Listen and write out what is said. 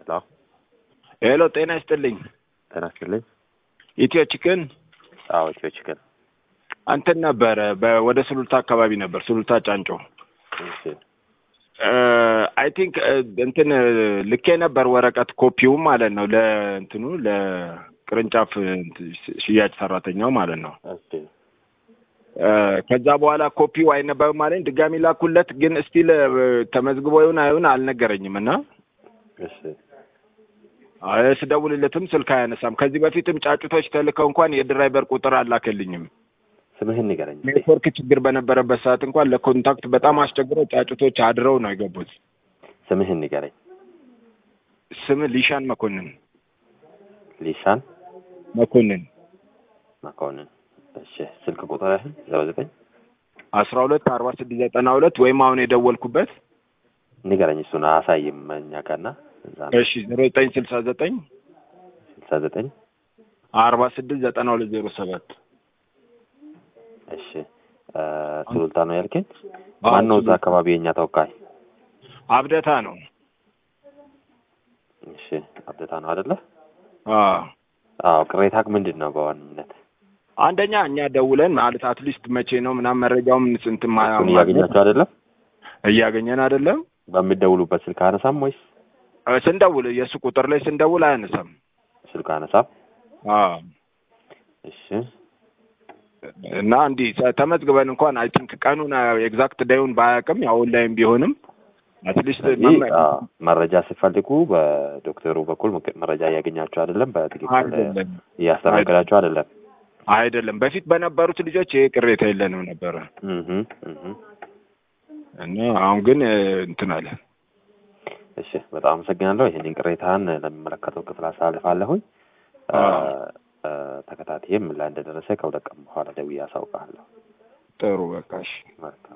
ሄሎ ሄሎ፣ ጤና ይስጥልኝ። ጤና ይስጥልኝ። ኢትዮ ቺክን አዎ ኢትዮ ቺክን። እንትን ነበረ በ- ወደ ሱሉልታ አካባቢ ነበር፣ ሱሉልታ ጫንጮ። እሺ አይ ቲንክ እንትን ልኬ ነበር ወረቀት ኮፒውም ማለት ነው ለእንትኑ ለቅርንጫፍ እንትን ሽያጭ ሰራተኛው ማለት ነው። እሺ እ፣ ከዛ በኋላ ኮፒው አይነበብም አለኝ። ድጋሚ ላኩለት፣ ግን ስቲል ተመዝግቦ ይሁን አይሁን አልነገረኝም እና እሺ አይ፣ ስደውልለትም ስልክ አያነሳም። ከዚህ በፊትም ጫጩቶች ተልከው እንኳን የድራይቨር ቁጥር አላከልኝም። ስምህን ንገረኝ እስኪ። ኔትወርክ ችግር በነበረበት ሰዓት እንኳን ለኮንታክት በጣም አስቸግረው ጫጩቶች አድረው ነው የገቡት። ስምህን ንገረኝ። ስም ሊሻን መኮንን ሊሻን መኮንን መኮንን። እሺ ስልክ ቁጥርህን ዜሮ ዘጠኝ አስራ ሁለት አርባ ስድስት ዘጠና ሁለት ወይም አሁን የደወልኩበት ንገረኝ። እሱን አሳይም እኛ ጋርና እዛ ነው። እሺ ዜሮ ዘጠኝ ስልሳ ዘጠኝ ስልሳ ዘጠኝ አርባ ስድስት ዘጠና ሁለት ዜሮ ሰባት እሺ እ፣ ሱሉልታ ነው ያልከኝ። ማን ነው እዛ አካባቢ የእኛ ተወካይ? አብደታ ነው። እሺ አብደታ ነው አይደለ? አዎ አዎ ቅሬታክ ምንድን ነው በዋንነት? አንደኛ እኛ ደውለን ማለት አትሊስት መቼ ነው ምናምን መረጃውም ስንት ማ- እሱን እያገኛችሁ አይደለም? እያገኘን አይደለም። በሚደውሉበት ስልክ አነሳም ወይስ እ፣ ስንደውል የእሱ ቁጥር ላይ ስንደውል አያነሳም። ስልክ አነሳም? አዎ እሺ እና እንዲህ ተ- ተመዝግበን እንኳን አይ ቲንክ ቀኑን ኤግዛክት ዳዩን ባያውቅም ያው ኦንላይን ቢሆንም አትሊስት ስለዚህ አዎ፣ መረጃ ሲፈልጉ በዶክተሩ በኩል ምክ- መረጃ እያገኛችሁ አይደለም፣ በትክክል አይደለም እያስተናገዳችሁ አይደለም። አይደለም በፊት በነበሩት ልጆች ይሄ ቅሬታ የለንም ነበረ እህ እህ እና አሁን ግን እ፣ እንትን አለ እሺ በጣም አመሰግናለሁ። ይህንን ቅሬታን ለሚመለከተው ክፍል አሳልፋለሁኝ። እ፣ አዎ። እ፣ ተከታትዬም ምን ላይ እንደደረሰ ከሁለት ቀን በኋላ ደውዬ አሳውቅሃለሁ። ጥሩ በቃ እሺ መልካም